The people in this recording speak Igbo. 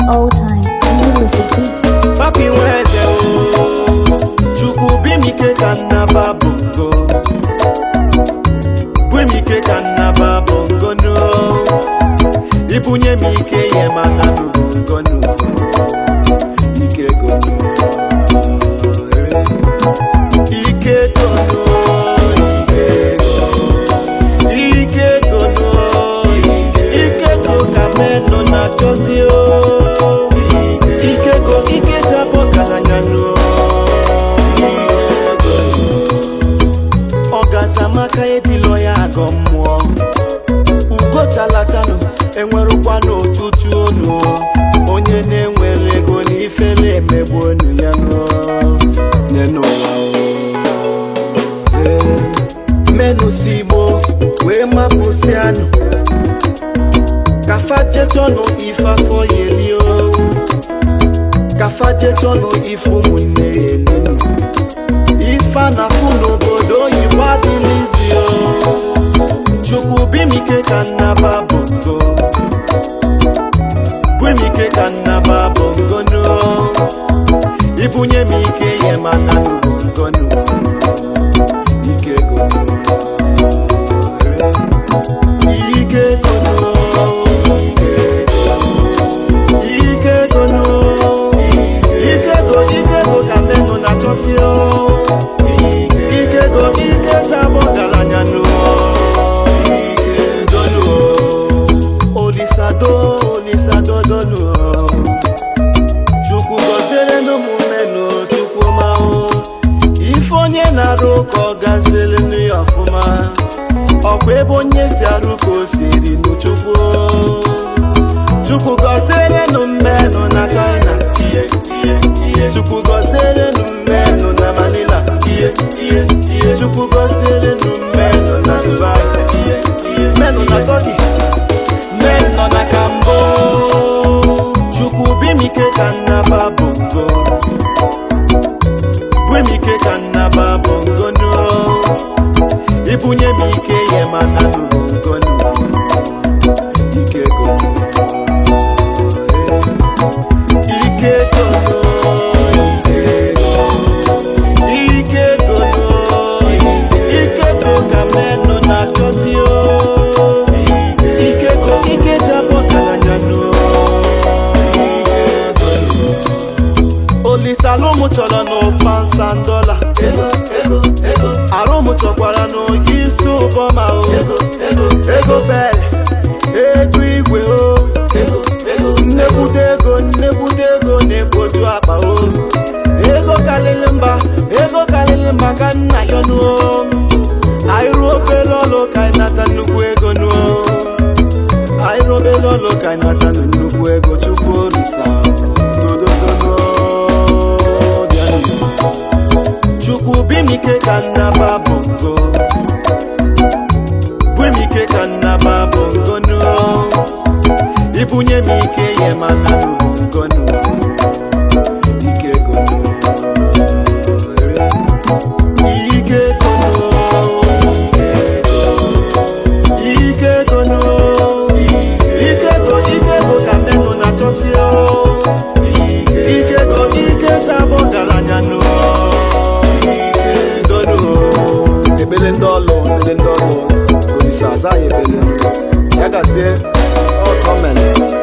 all time. Music beat. papi nweze o chukwu bimike ka nnaba bongo bimike ka nnaba bongo nu ibunye m ike ihe mana nu bongo nu ike gonu ike gonu ike gonu ike gonu ike go ka menụ na chọzi o ike go ike chapụ ọgaranya nụ ọgazamaka edilo ya agọ mmụọ ugo chalatanụ enwerụkwa n'ụtụtụ onu onye na-enwere ego n'ifele emegbu onu ya nụ n'ụwa menụ si igbo wee mapụsị anụ kafajetọnụ ife afọ yelio kafajetọnụ ife ụmụnne yelinu ife a na-afụ n'obodo oyibo adịlizio chukwu bimike ka nnaba bongo bimike ka nnaba bongo nu ibunye m ike ye mana nu bongo nu ike gonu ike gonu ike gonu ike go ike go ka menụ na chọsi o ike go ike tabọ garanya nụ ike gonu olisado olisado donu chukwu gọziere n'ụmụmenụ chukwu ma o ife onye na-arụ ka ọ gaziere nụ ya ọfụma ọkwa ebe onye si arụ ka o siri n'chukwu chukwu gọziere nụ mmenụ na china ihe ihe ihe chukwu gọziere nụ mmenụ na manila ihe ihe ihe chukwu gọziere nụ mmenụ na dubai ihe ihe mmenụ na turkey mmenụ nọ na kambo chukwu bimike ka nnaba bongo bimike ka nnaba bongo nu ibunye m ike ye mana nu bongo nu ike gonu ike gonu ike gonu ike go ka menụ na chọzi o ike go ike jabọ garanya nu olisalụmụ chọrọ n'ụpansa dọla arụmụ chọkwara n'isi ụbọma o ego bel ego igwe o nnekwute ego nnekwute ego na-ekpoju akpa o ego karịrị mba ego karịrị mba ka nna ya nuo anyị obere ọlụ ka anyị nata nnukwu ego nuo anyị obere ọlụ ka anyị nata nnukwu ego chukwu olisa dododono bịanụ chukwu bimike ka nnaba bongo bimike ka nnaba bongo nu ibunye m ike ye mana nu bongo nu ike gonu ike gonu ike gonu ike go ike go ka menụ na chọsi o ike go ike chabọ garanya nu donu ebele ndị ọlụ ebele ndị ọlụ olise aza ya ebele ya gazie ọtọmen